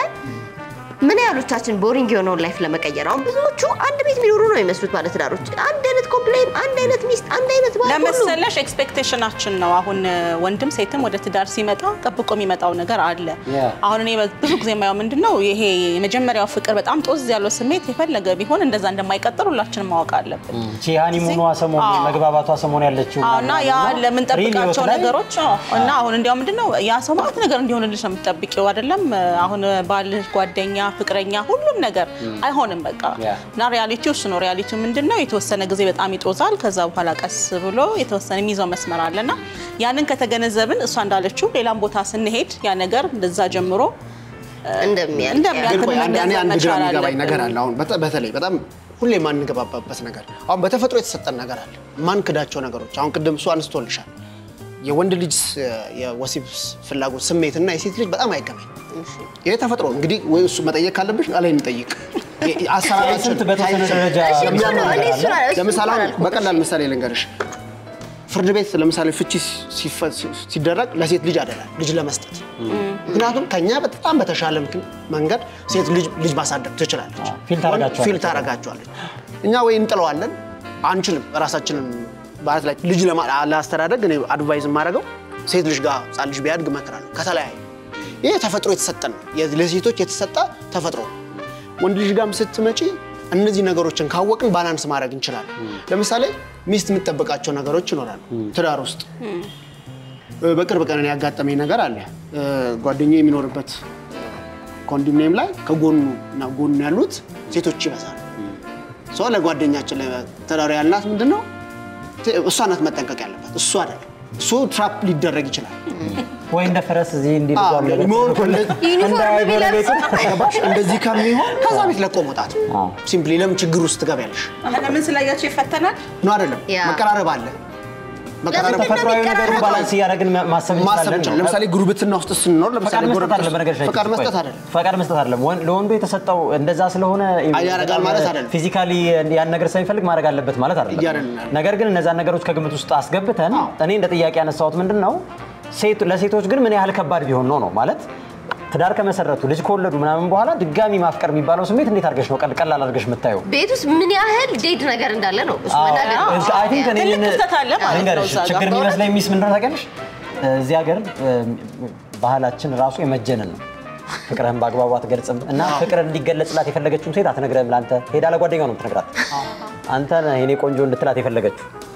ምን ያህሎቻችን ቦሪንግ የሆነውን ላይፍ ለመቀየር አሁን ብዙዎቹ አንድ ቤት የሚኖሩ ነው የሚመስሉት ባለትዳሮች። አንድ አይነት ኮምፕሌን፣ አንድ አይነት ሚስት፣ አንድ አይነት ባል ሁሉ ለመሰለሽ ኤክስፔክቴሽናችን ነው። አሁን ወንድም ሴትም ወደ ትዳር ሲመጣ ጠብቆ የሚመጣው ነገር አለ። Yeah. አሁን እኔ ብዙ ጊዜ የማየው ምንድን ነው ይሄ የመጀመሪያው ፍቅር በጣም ጦዝ ያለው ስሜት የፈለገ ቢሆን እንደዛ እንደማይቀጥል ሁላችንም ማወቅ አለብን። ቺ ሃኒሙኗ ሰሞን አዎ። መግባባቷ ሰሞን ያለችው አዎ፣ እና ያ ምናምን ነው። ለምንጠብቃቸው ሪል ህይወት ላይ ነገሮች አዎ። እና አሁን እንዲያው ምንድን ነው ያ ሰው ማለት ነገር እንዲሆንልሽ ነው የምትጠብቂው አይደለም። አሁን ባል፣ ጓደኛ፣ ፍቅረኛ ሁሉም ነገር አይሆንም በቃ ያ። እና ሪያሊቲው እሱ ነው። ሪያሊቲው ምንድን ነው የተወሰነ ጊዜ በጣም ይጦዛል። ከዛ በኋላ ቀስ ብሎ የተወሰነ የሚይዘው መስመር አለና ያንን ከተገነዘብን እሷ እንዳለችው ሌላም ቦታ ስንሄድ ያ ነገር እንደዛ ጀምሮ እንደሚያልቅ እንደሚያልቅ ግን ቆይ አንድ አንድ አንድ ግራ መቻል የሚገባኝ አለብን። ነገር አለ። አሁን በተ- በተለይ በጣም ሁሌ የማንገባባበት ነገር አሁን በተፈጥሮ የተሰጠን ነገር አለ፣ ማንክዳቸው ነገሮች። አሁን ቅድም እሱ አንስቶልሻል። የወንድ ልጅ የወሲብ ፍላጎት ስሜትና የሴት ልጅ በጣም አይገናኝ። ይሄ ተፈጥሮ ነው። እንግዲህ ወይ እሱ መጠየቅ ካለብሽ ላይ እንጠይቅ። አሰራራችን ስንት በተወሰነ ደረጃ እሺ፣ እኮ የሚያምር ነው። እኔ ነገር እሱን አለ። እሱን ለምሳሌ አሁን አላልኩም። በቀላል ምሳሌ ልንገርሽ። ፍርድ ቤት ለምሳሌ ፍቺ ሲፈ- ሲደረግ ለሴት ልጅ አይደለም ልጅ ለመስጠት ምክንያቱም ከኛ በጣም በተሻለ ምክ- መንገድ ሴት ልጅ ልጅ ማሳደግ ትችላለች። ፊል ታረጋቸዋለች። ፊል ታረጋቸዋለች። እኛ ወይ እንጥለዋለን አንችልም። ራሳችንን ማለት ላይ ልጅ ለማ- ለአስተዳደግ እኔ አድቫይዝ የማደርገው ሴት ልጅ ጋር ህጻን ልጅ ቢያድግ እመክራለሁ። ከተለያዩ ይህ ተፈጥሮ የተሰጠን ነው። የ- ለሴቶች የተሰጠ ተፈጥሮ ነው። ወንድ ልጅ ጋርም ስትመጪ እነዚህ ነገሮችን ካወቅን ባላንስ ማድረግ እንችላለን። ለምሳሌ ሚስት የምትጠብቃቸው ነገሮች ይኖራሉ ትዳር ውስጥ በቅርብ ቀን እኔ ያጋጠመኝ ነገር አለ። ጓደኛ የሚኖርበት ኮንዶሚኒየም ላይ ከጎኑ እና ጎኑ ያሉት ሴቶች ይበዛሉ። ሰው ለጓደኛችን ለተዳሪ ያልናት ምንድን ነው እሷ ናት መጠንቀቅ ያለባት፣ እሱ አይደለም። እሱ ትራፕ ሊደረግ ይችላል። ወይ እንደ ፈረስ እዚህ እንዲህ አዎ፣ ልጓም ነገር መሆን ዩኒፎርም እንዳይ ቢለብስ ጎረቤቱ ገባሽ? እንደዚህ ከሚሆን ከዛ ቤት ለቆ መውጣት አዎ። ሲምፕሊ። ለምን ችግር ውስጥ ትገቢያለሽ? ለምን ስላያቸው ይፈተናል? ነው አይደለም? ያ። መቀራረብ አለ። መቀራረብ ለምን ተፈጥሯዊ ነገሩን የሚቀራረበው? ባላንስ እያደረግን ማሰብ ማሰብ እንችላለን እንችላለን። ነው። ለምሳሌ ጉርብትና ውስጥ ስንኖር ፈቃድ ለምሳሌ መስጠት ጎረቤት አይደለም። በነገርሽ ላይ ፈቃድ ቆይ፣ መስጠት አይደለም። ፈቃድ መስጠት አይደለም። ወን- ለወንዱ የተሰጠው እንደዛ ስለሆነ ያደርጋል ማለት አይደለም። ፊዚካሊ ያን ነገር ስለሚፈልግ ማድረግ አለበት ማለት አይደለም። እያደረግን ነገር ግን እነዛን ነገሮች ከግምት ውስጥ አስገብተን እኔ እንደ ጥያቄ ያነሳሁት ምንድን ነው ሴት- ለሴቶች ግን ምን ያህል ከባድ ቢሆን ነው ነው ማለት ትዳር ከመሰረቱ ልጅ ከወለዱ ምናምን በኋላ ድጋሚ ማፍቀር የሚባለው ስሜት እንዴት አድርገሽ ነው ቀል- ቀላል አድርገሽ የምታየው? ቤት ውስጥ ምን ያህል ዴድ ነገር እንዳለ ነው እሱ መናገር ነው። እዛ- I think እኔ ትልቅ ምን- ክፍተት አለ ማለት ነው ልንገርሽ፣ እዛ ጋር። ችግር የሚመስለኝ ሚስ ምንድን ነው ታውቂያለሽ? እዚህ ሀገር ባህላችን ራሱ የመጀንን ነው። ፍቅርህን በአግባቡ አትገልጽም እና ፍቅር እንዲገለጽላት የፈለገችውን ሴት አትነግረህም። ለአንተ ሄዳ ለጓደኛው ነው የምትነግራት። አንተ ነህ የኔ ቆንጆ እንድትላት የፈለገችው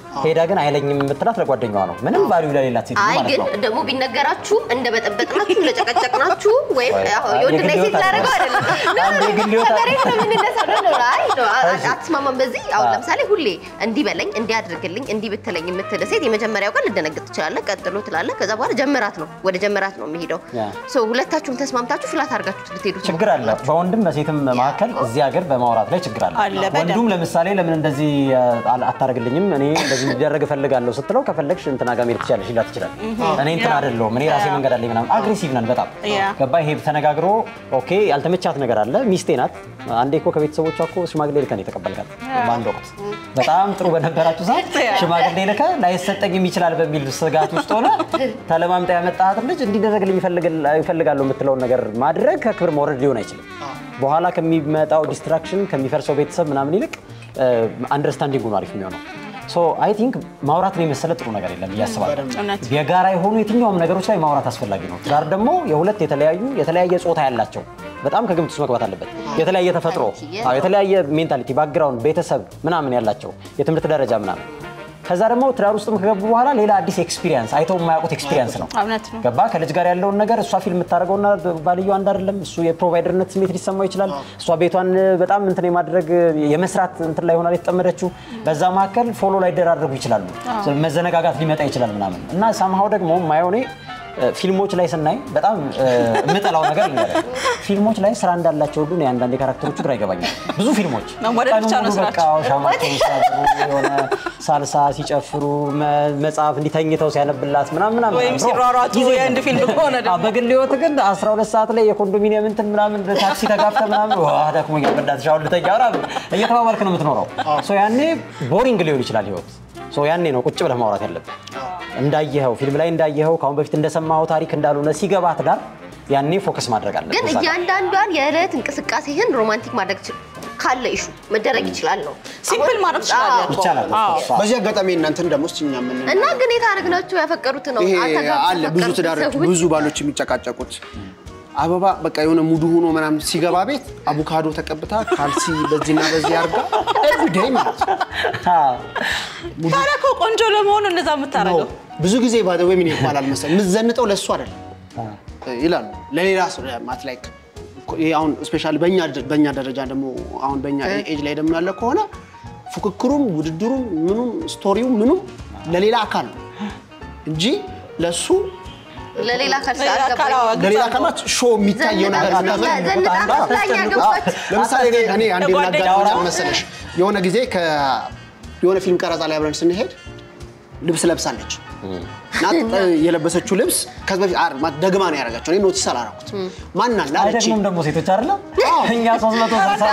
ሄዳ ግን አይለኝም የምትላት ለጓደኛዋ ነው። ምንም ቫልዩ ለሌላት ሴት አይ ማለት ግን ነው። ደግሞ ቢነገራችሁ እንደ በጠበጥናችሁ እንደ ጨቀጨቅናችሁ ወይም ወይ፣ ያው አይ፣ የወንድና የግል የሴት ህይወት ላደረገው አለ። አይደለም። አንድ የግል ህይወት አለ። ከመሬት ነው የምንነሳው። ነው ነው አይ ነው አ- እሺ። አትስማማም በዚህ አሁን አዎ። ለምሳሌ ሁሌ እንዲህ በለኝ እንዲህ አድርግልኝ እንዲህ ብትለኝ የምትል ሴት የመጀመሪያው ቀን ልደነግጥ ትችላለህ። ቀጥሎ ትላለህ። ከዛ በኋላ ጀመራት ነው ወደ ጀመራት ነው የሚሄደው። ያ። ሶ ሁለታችሁም ተስማምታችሁ ፍላት አድርጋችሁ ልትሄዱ ችግር አለ። በወንድም በሴትም መካከል እዚህ ሀገር በማውራት ላይ ችግር አለ። አለ፣ በደንብ። ወንዱም ለምሳሌ ለምን እንደዚህ አ- አታደርግልኝም እኔ እንደዚህ እንዲደረግ እፈልጋለሁ ስትለው ከፈለግሽ እንትና ጋር መሄድ ትችላለሽ ሊላት ይችላል። እኔ እንትን አይደለሁም እኔ ራሴ መንገድ አለኝ ምናምን አግሬሲቭ ነን በጣም ያ። ገባ። ይሄ ተነጋግሮ ኦኬ ያልተመቻት ነገር አለ። ሚስቴ ናት። አንዴ እኮ ከቤተሰቦቿ እኮ ሽማግሌ ልከን የተቀበልካት በአንድ ወቅት በጣም ጥሩ በነበራችሁ ሰዓት ሽማግሌ ልከ ላይሰጠኝም ይችላል በሚል ስጋት ውስጥ ሆነ ተለማምጣ ያመጣሃት ልጅ እንዲደረግልኝ ይፈልግል- ይፈልጋለሁ የምትለውን ነገር ማድረግ ከክብር መውረድ ሊሆን አይችልም። በኋላ ከሚመጣው ዲስትራክሽን ከሚፈርሰው ቤተሰብ ምናምን ይልቅ አንደርስታንዲንግ ነው አሪፍ የሚሆነው። ሶ አይ ቲንክ ማውራትን የመሰለ ጥሩ ነገር የለም ብዬ አስባለሁ። እውነት። የጋራ የሆኑ የትኛውም ነገሮች ላይ ማውራት አስፈላጊ ነው። ትዳር ደግሞ የሁለት የተለያዩ የተለያየ ጾታ ያላቸው በጣም ከግምት ውስጥ መግባት አለበት። የተለያየ ተፈጥሮ፣ አዎ፣ የተለያየ ሜንታሊቲ፣ ባክግራውንድ፣ ቤተሰብ ምናምን ያላቸው የትምህርት ደረጃ ምናምን ከዛ ደግሞ ትዳር ውስጥም ከገቡ በኋላ ሌላ አዲስ ኤክስፒሪየንስ አይተው የማያውቁት ኤክስፒሪየንስ ነው። እውነት ነው። ገባ ከልጅ ጋር ያለውን ነገር እሷ ፊልም የምታደርገውና ባልየው አንድ አይደለም። እሱ የፕሮቫይደርነት ስሜት ሊሰማው ይችላል። እሷ ቤቷን በጣም እንትን የማድረግ የመስራት እንትን ላይ ሆና የተጠመደችው በዛ መካከል ፎሎ ላይ ደራረጉ ይችላሉ። መዘነጋጋት ሊመጣ ይችላል ምናምን እና ሳምሃው ደግሞ ማየው እኔ ፊልሞች ላይ ስናይ በጣም እ፣ የምጠላው ነገር ልንገርህ። ፊልሞች ላይ ስራ እንዳላቸው ሁሉ እኔ አንዳንድ የካራክተሮቹ ግራ ይገባኛል። ብዙ ፊልሞች መወደድ ቀኑን ብቻ ነው ሙሉ በቃ ስራቸው። ሻማቸውን ሲያብሩ የሆነ ሳልሳ ሲጨፍሩ መ- መጽሐፍ እንዲተኝተው ሲያነብላት ምናምን ምናምን ወይም ብሎ ሲሯሯጡ ጊዜ የህንድ የለም። ፊልም ከሆነ ደግሞ። አዎ፣ በግል ህይወት ግን 12 ሰዓት ላይ የኮንዶሚኒየም እንትን ምናምን ታክሲ ተጋፍተ ምናምን ዋ ደክሞኛል በእናትሽ አሁን ልተኛ ምናምን እየተባባልክ ነው የምትኖረው። ሶ ያኔ ቦሪንግ ሊሆን ይችላል ህይወት። ሶ ያኔ ነው ቁጭ ብለህ ማውራት ያለብህ። እንዳየኸው ፊልም ላይ እንዳየኸው ከአሁን በፊት እንደሰማኸው ታሪክ እንዳልሆነ ሲገባ ትዳር ያኔ ፎከስ ማድረግ አለብህ። ግን እዛ ጋር። እያንዳንዷን የዕለት እንቅስቃሴህን ሮማንቲክ ማድረግ ችል- ካለ ኢሹ መደረግ ይችላል ነው ሲምፕል አሁን- ማድረግ ትችላለህ አዎ። እኮ። ይቻላል። አዎ። እሷ በዚህ አጋጣሚ እናንተን ደግሞ እስኪ እኛ ምን እና ግን የታረግናቸው ያፈቀሩት ነው ይሄ አልተጋቡ አለ ብዙ ያፈቀሩት ትዳሮች ሰዎች ብዙ ባሎች የሚጨቃጨቁት አበባ በቃ የሆነ ሙዱ ሆኖ ምናምን ሲገባ ቤት አቮካዶ ተቀብታ ካልሲ በዚህና በዚህ አርጋ ኤቭሪዴይ ማለት ነው። አዎ። ታዲያ እኮ ቆንጆ ለመሆኑ እንደዛ የምታደርገው ብዙ ጊዜ ባደ ወይ ምን ይባላል መሰለኝ የምትዘንጠው ለእሱ አይደለም ይላሉ ለሌላ ሰው ማለት ላይክ ይሄ አሁን ስፔሻሊ በእኛ በእኛ ደረጃ ደግሞ አሁን በእኛ ኤጅ ላይ ደግሞ ያለ ከሆነ ፉክክሩም ውድድሩም ምኑም ስቶሪው ምኑም ለሌላ አካል ነው እንጂ ለእሱ ለሌላ አካል ለሌላ አካል አልገባኝም። አዎ፣ ለሌላ ግልጽ አካላት ሾው የሚታየው ነገር ምናምን ዘንጣ መስላኝ ያገባች ለምሳሌ እኔ እኔ አንዴ ለጓደኛ የምናጋራው አውራ። መሰለሽ የሆነ ጊዜ ከ- የሆነ ፊልም ቀረጻ ላይ አብረን ስንሄድ ልብስ ለብሳለች እና የለበሰችው ልብስ ከዚህ በፊት አር- ማለት ደግማ ነው ያደረጋቸው። እኔ ኖቲስ አላደረኩት። ማን አለ አለች አይደግሙም ደግሞ ሴቶች አይደለም እኛ 360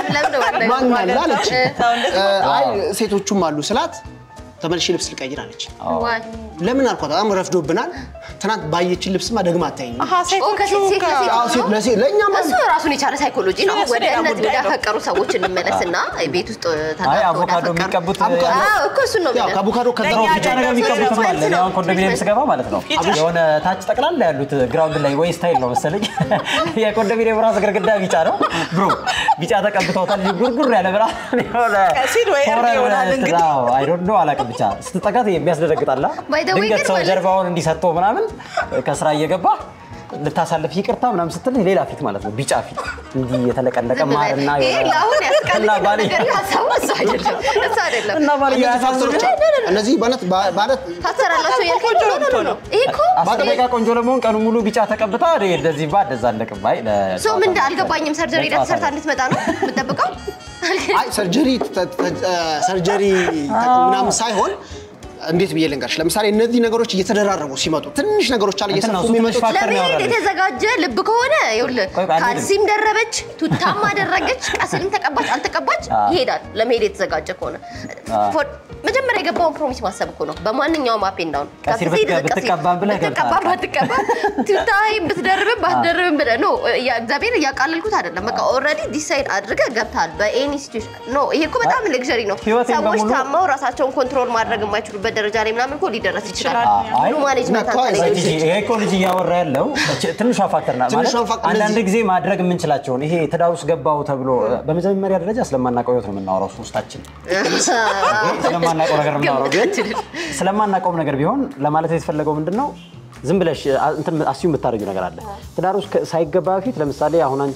ማን አለ አለች። ሰው እንደዚህ እ፣ አይ ሴቶቹም አሉ ስላት ተመልሼ ልብስ ልቀይር አለች። ለምን አልኳት፣ በጣም ረፍዶብናል። ትናንት ባየችን ልብስማ ደግማ አታይኝ። አሀ ሴቶቹ ከሴት ሴት ከ- ለሴት አዎ፣ ሴት ለሴት ለእኛም እሱ ራሱን የቻለ ሳይኮሎጂ ነው። እሱ ወደ ሌላ እነዚህ ጉዳይ ነው። ወዳፈቀሩ ሰዎች እንመለስና ቤት ውስጥ ተጋብተው አይ አቮካዶ ወዳፈቀሩ- የሚቀቡት አቮካዶ- አዎ፣ እኮ እሱን ነው ያው የምልህ። ከአቮካዶ ከዛ ለእኛ ነው ብቻ ነገር የሚቀቡት አለ። እኔ አሁን ኮንዶሚኒየም ስገባ ማለት ነው ፊትሽ- የሆነ ታች ጠቅላላ ያሉት ግራውንድ ላይ ወይ ስታይል ነው መሰለኝ የኮንዶሚኒየም ራስ ግርግዳ ቢጫ ነው ብሮ ቢጫ ተቀብተውታል። ጉርጉር ያለ ብራ የሆነ ቀሲል ወይ እርድ ሆረር ይሆናል እንትን፣ እንግዲህ። አዎ፣ I don't know አላውቅም። ብቻ ስትጠጋት የሚያስደነግጣላ By the way ድንገት ግን ሰው ማለት- ጀርባውን እንዲሰጠው ምናምን ከስራ እየገባ ልታሳልፍ ይቅርታ ምናምን ስትል ሌላ ፊት ማለት ነው ቢጫ ፊት እንዲህ የተለቀለቀ ዝም ብለህ ማርና ይሄ ለአሁን እና ያስቀልድ ባልየ- ነገር ሀሳቡ እሱ አይደለም እሱ አይደለም። እና ባልየ እነዚህ ፋክተሮች አሉ። እነዚህ ማለት ማለት ታሰራላችሁ ያልከኝ ቆንጆ ኖ ኖ ኖ ኖ። ይሄ እኮ አስር ደቂቃ ቆንጆ ለመሆን ቀኑ ሙሉ ቢጫ ተቀብታ እኔ እንደዚህ ባ እንደዛ አለቅም። አይ ሰው ምን አልገባኝም። ሰርጀሪ ሄዳ ተሰርታ እንድትመጣ ነው የምጠብቀው? አይ ሰርጀሪ ተ- ተ- እ፣ ሰርጀሪ ተ- ምናምን ሳይሆን እንዴት ብዬ ልንገርሽ፣ ለምሳሌ እነዚህ ነገሮች እየተደራረቡ ሲመጡ ትንሽ ነገሮች አለ እንትን ነው፣ እየሰፉ እሱ ትንሽ የሚመጡት ፋክተር ነው ለመሄድ ያወራልሽ። የተዘጋጀ ልብ ከሆነ ይኸውልህ ቆይ ቆይ፣ አንዴ ካልሲም ደረበች፣ ቱታም አደረገች፣ ቀስልም ተቀባች አልተቀባች አዎ። ይሄዳል። ለመሄድ የተዘጋጀ ከሆነ ፎር- መጀመሪያ የገባውን ፕሮሚስ ማሰብ እኮ ነው። በማንኛውም አፕ ኤንድ ዳውን ቀሲር ብትቀ- ብትቀባም ብለህ ብትቀባም ገብተሃል። ባትቀባም ቱታይም ብትደርብም ባትደርብም ብለህ ኖ እግዚአብሔር እያቃለልኩት አይደለም። በቃ ኦልሬዲ ዲሳይድ አድርገህ ገብተሃል በኤኒ ሲቹዌሽን። ኖ ይሄ እኮ በጣም ሌክዠሪ ነው። ህይወቴን ሰዎች በሙሉ- ታመው ራሳቸውን ኮንትሮል ማድረግ የማይችሉበት ደረጃ ላይ ምናምን እኮ ሊደረስ ይችላል። አይ፣ ሙሉ ማኔጅመንት ነካ- አንተ ላይ ጂጂ፣ ይሄ እኮ ልጅ እያወራ ያለው ች- ትንሿ ፋክተር ናት። ማለት ትንሿን ፋክተር አንዳንድ እነዚህ- ጊዜ ማድረግ የምንችላቸውን ይሄ ትዳር ውስጥ ገባው ተብሎ በመጀመሪያ ደረጃ ስለማናውቀው ህይወት ነው የምናወራው ሶስታችን። ስለማናውቀው ስለማናውቀው ነገር ነው የምናወራው። ግን ስለማናውቀውም ነገር ቢሆን ለማለት የተፈለገው ምንድን ነው ዝም ብለሽ አ- እንትን አስዩ የምታደርጊው ነገር አለ። ትዳር ውስጥ ከ- ሳይገባ በፊት ለምሳሌ አሁን አንቺ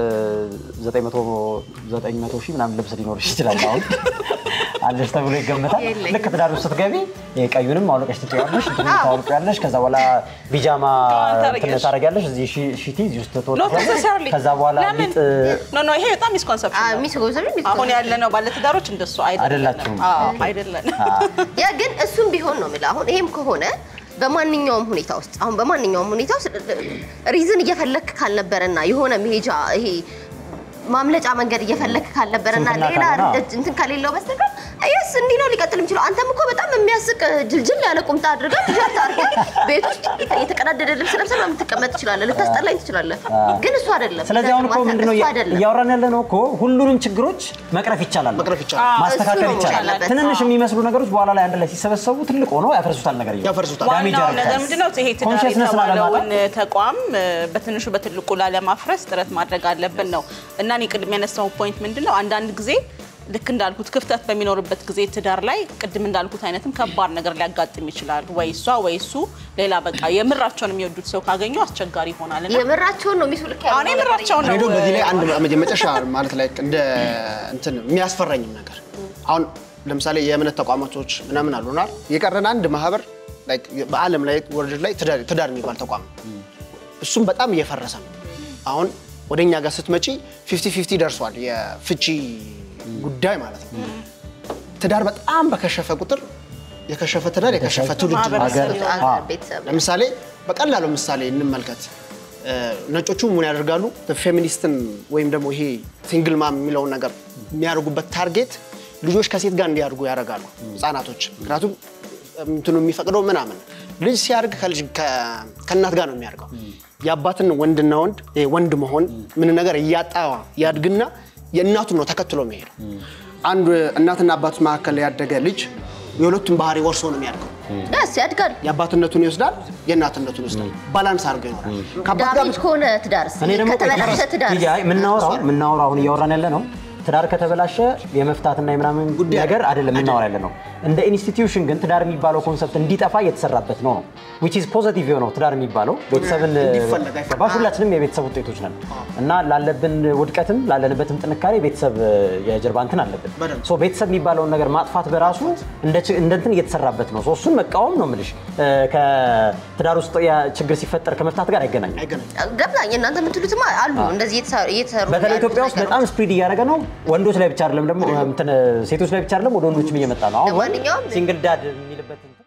በ900 ሺህ ምናምን ልብስ ሊኖርሽ ይችላል አሁን አለሽ ተብሎ ይገመታል። የለኝም። ልክ ትዳር ውስጥ ስትገቢ ቀዩንም አውልቀሽ ትጥያለሽ፣ እንትኑን ታወልቂያለሽ። ከዛ በኋላ ቢጃማ ታደርጊያለሽ። እንትን ታደርጊያለሽ፣ እዚህ ሺ- ሺቲ እዚህ ውስጥ ኖት ትወጥቂያለሽ። ኔሰሰርሊ ከዛ በኋላ ሊጥ ኖ ኖ ይሄ በጣም ሚስኮንሰፕሽን ነው። ሚስጎዘር አሁን ያለነው ባለትዳሮች እንደሱ አይደላችሁም። አይደለንም። አይደለንም። ያ ግን እሱም ቢሆን ነው የምልህ። አሁን ይሄም ከሆነ በማንኛውም ሁኔታ ውስጥ አሁን በማንኛውም ሁኔታ ውስጥ ሪዝን እየፈለክ ካልነበረና የሆነ መሄጃ ይሄ ማምለጫ መንገድ እየፈለክ ካልነበረና ስንፍና ሌላ ካልሆነ፣ እጅ- እንትን ከሌለው በስተቀር እየስ እንዲህ ነው ሊቀጥል የሚችለው። አንተም እኮ በጣም የሚያስቅ ጅልጅል ያለ ቁምጣ አድርገህ ቲሸርት አድርገህ ቤት ውስጥ የተቀዳደደ ልብስ ለብሰህ ምናምን ልትቀመጥ ትችላለህ፣ ልታስጠላኝ ትችላለህ። ግን እሱ አይደለም። ስለዚህ አሁን እኮ ማታ- ምንድነው እሱ አይደለም። እያወራን ያለ ነው እኮ ሁሉንም ችግሮች መቅረፍ ይቻላል፣ መቅረፍ ይቻላል። ማስተካከል እሱ ነው ይቻላል። ያለበት። ትንንሽ የሚመስሉ ነገሮች በኋላ ላይ አንድ ላይ ሲሰበሰቡ ትልቅ ሆኖ ያፈርሱታል ነገር ያፈርሱታል። ዳሜጅ ዋናው ነገር ያደርጋል። ምንድነው? ይሄ ትዳር Consciousness የተባለውን ላለማጣት ተቋም እ፣ በትንሹ በትልቁ ላለማፍረስ ጥረት ማድረግ አለብን ነው እና እኔ ቅድም ያነሳው ፖይንት ምንድነው አንዳንድ ጊዜ ልክ እንዳልኩት ክፍተት በሚኖርበት ጊዜ ትዳር ላይ ቅድም እንዳልኩት አይነትም ከባድ ነገር ሊያጋጥም ይችላል። ወይ እሷ ወይ እሱ ሌላ በቃ የምራቸውን የሚወዱት ሰው ካገኙ አስቸጋሪ ይሆናል እና የምራቸውን ነው ሚሱ ልክ አሁን የምራቸውን ነው ሄዶ በዚህ ላይ አንድ መጨረሻ ማለት ላይ እንደ እንትን የሚያስፈራኝም ነገር አሁን ለምሳሌ የእምነት ተቋማቶች ምናምን አሉናል የቀረን አንድ ማህበር like በዓለም ላይ ወርልድ ላይ ትዳር ትዳር የሚባል ተቋም ነው። እሱም በጣም እየፈረሰ ነው። አሁን ወደ እኛ ጋር ስትመጪ ፊፍቲ ፊፍቲ ደርሷል የፍቺ ጉዳይ ማለት ነው። ትዳር በጣም በከሸፈ ቁጥር የከሸፈ ትዳር የከሸፈ ትውልድ ነው። ማህበረሰብ ሀገር- አገር አዎ። ቤተሰብ ለምሳሌ በቀላሉ ምሳሌ እንመልከት። እ፣ ነጮቹ ምን ያደርጋሉ? ፌሚኒስትን ወይም ደግሞ ይሄ ሲንግል ማም የሚለውን ነገር የሚያደርጉበት ታርጌት ልጆች ከሴት ጋር እንዲያድጉ ያደርጋሉ፣ ህጻናቶች። ምክንያቱም እንትኑ የሚፈቅደው ምናምን ልጅ ሲያድግ ከልጅ ከ- ከእናት ጋር ነው የሚያድገው። የአባትን ወንድና ወንድ ይሄ ወንድ መሆን ምን ነገር እያጣ ያድግና የእናቱን ነው ተከትሎ የሚሄደው። አንድ እናትና አባት መካከል ያደገ ልጅ የሁለቱም ባህሪ ወርሶ ነው የሚያድገው። ደስ ያድጋል። የአባትነቱን ይወስዳል፣ የእናትነቱን ይወስዳል። ባላንስ አድርገው ይኖራል። ከአባት ጋር ዳሜጅ ከሆነ ትዳርስ እኔ ደግሞ ከተበላሸ ትዳር ያ የምናወራው የምናወራው አሁን እያወራን ያለ ነው ትዳር ከተበላሸ የመፍታትና የምናምን ጉዳይ ነገር አይደለም የምናወራ ያለ ነው። እንደ ኢንስቲትዩሽን ግን ትዳር የሚባለው ኮንሰፕት እንዲጠፋ እየተሰራበት ነው ነው which is ፖዘቲቭ የሆነው ትዳር የሚባለው ቤተሰብን እንዲፈለግ አይፈለግ። ገባሽ? ሁላችንም የቤተሰብ ውጤቶች ነን እና ላለብን ውድቀትም ላለንበትም ጥንካሬ ቤተሰብ የጀርባ እንትን አለብን። በደንብ። ሶ ቤተሰብ የሚባለውን ነገር ማጥፋት በራሱ እንደ ች- እንደ እንትን እየተሰራበት ነው። ሶ እሱን መቃወም ነው የምልሽ እ፣ ከትዳር ውስጥ ያ ችግር ሲፈጠር ከመፍታት ጋር አይገናኝም። አይገናኝም። ገብዛኝ እናንተ የምትሉትማ አሉ እንደዚህ እየተሰሩ እየተሰሩ በተለይ ያሉት ኢትዮጵያ ውስጥ ነገሮች። በጣም ስፕሪድ እያደረገ ነው። ወንዶች ላይ ብቻ አይደለም ደግሞ እንትን ሴቶች ላይ ብቻ አይደለም ወደ ወንዶችም እየመጣ ነው። አሁን ወንድ ለማንኛውም ሲንግል ዳድ የሚልበት እንትን